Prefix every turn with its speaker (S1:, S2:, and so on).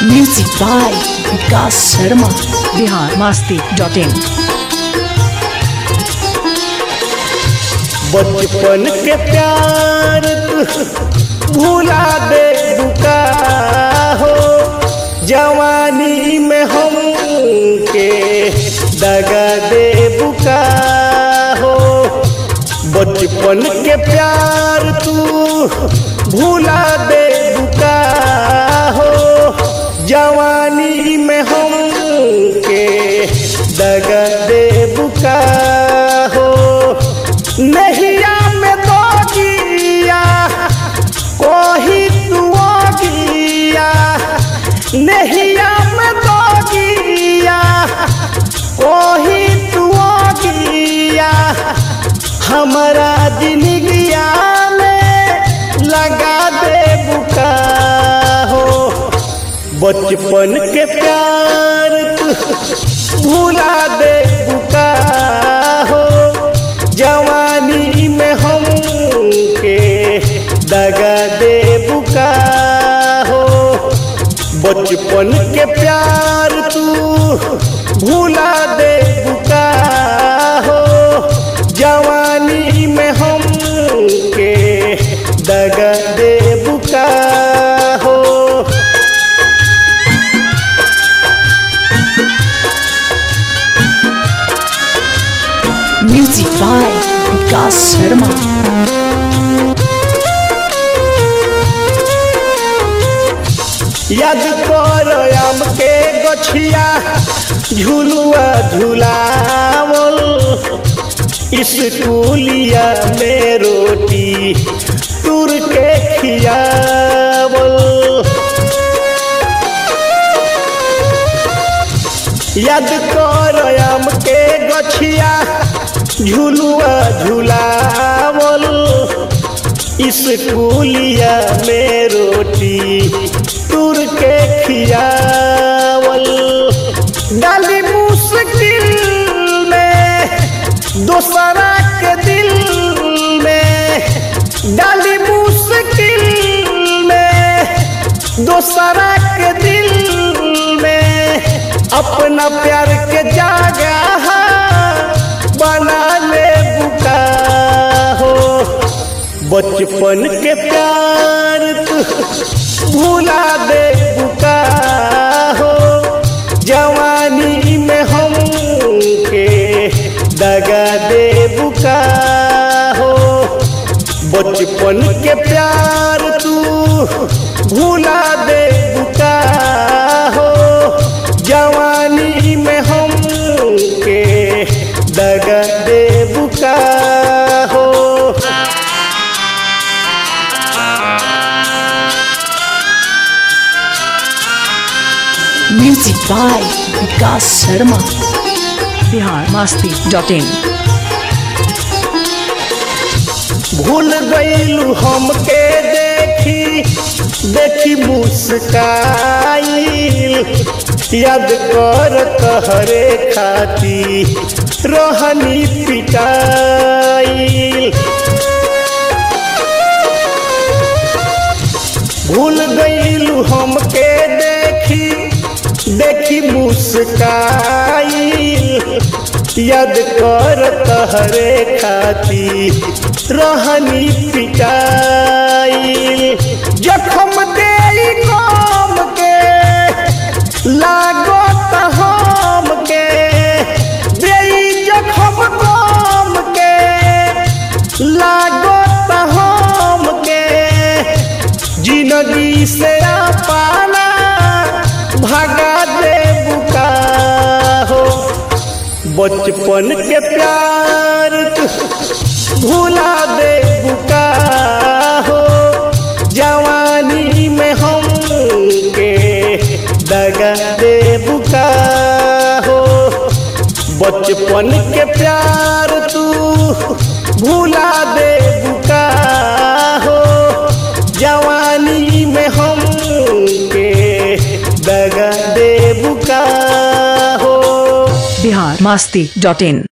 S1: Music by Vikas Sharma.
S2: Bihar Masti dot in
S3: बचपन के प्यार तू भूला दे बुका हो जवानी में हम के दगा दे बुका हो बचपन के प्यार तू भूला दे बुका हो जवानी में हम के दगा दे बुका हो नहिया में दो गिया कोही तू गिया नहिया में दो गिया कोही तू गिया हमारा जिंदगिया में लगा दे बुका हो बचपन के प्यार तू भूला दे बुका हो जवानी में हम के दगा दे बुका हो बचपन के प्यार तू भूला दे बुका हो जवानी में हम के दगा दे बुका हो
S1: Music by Vikas Sharma.
S3: याद कर आम के गछिया झुलुआ झुलावल स्कूलिया में रोटी तुर के खियावल याद कर आम के गछिया झुलुआ झुलावल स्कूलिया में रोटी तुर के खियावल डाली मुश्किल में दोसरा के दिल में डाली मुश्किल में दोसरा के दिल में अपना प्यार के जागा बना ले बुका हो बचपन के प्यार तू भूला दे बुका हो जवानी में हम के दगा दे बुका हो बचपन के प्यार तू भूला दे बुका हो जवानी में हम के दगा दे बुका हो
S1: Music by Vikas Sharma.
S2: Bihar Masti dot in
S3: भूल गईलू हमके देखी देखी मुस्काइल याद कर तहरे खाती रहनी पिटाइल भूल गईलू हमके देखी देखी मुस्काइल याद कर तहरे खाती रहनी पिटाइल जखम दे कम के लागो हम के दे जखम कम के लागो हम के जिंदगी से पाना भगा दे बुका हो बचपन के प्यार तू भूला दे बुका हो जवानी में हम के दगा दे बुका हो बचपन के प्यार तू भूला दे बुका हो जवानी में हम के दगा दे बुका हो
S2: बिहार मास्ती डॉट इन